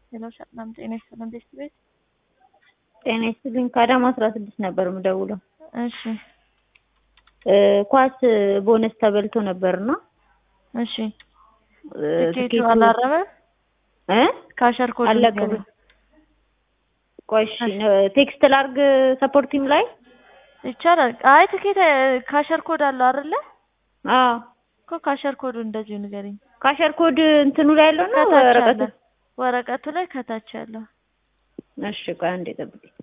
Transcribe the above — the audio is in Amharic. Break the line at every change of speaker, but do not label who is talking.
ሄሎ ሰላም ጤና ይስጥልን ቤት ቤት
ጤና ይስጥልኝ ከአዳማ አስራ ስድስት ነበር የምደውለው።
እሺ
ኳስ ቦነስ ተበልቶ ነበርና
እሺ ትኬቱ አላረመ
እ
ካሸር ኮድ
አለቀ። ቆይ እሺ ቴክስት ላርግ ሰፖርት ቲም ላይ
ይቻላል። አይ ትኬት ካሸር ኮድ አለው አይደለ?
አዎ
እኮ ካሸር ኮዱ እንደዚሁ ንገረኝ።
ካሸር ኮድ እንትኑ ላይ ያለው ነው
ከታች
ወረቀቱ?
አለ። ወረቀቱ ላይ ከታች ያለው
እሺ ቆይ አንዴ ጠብቂኝ።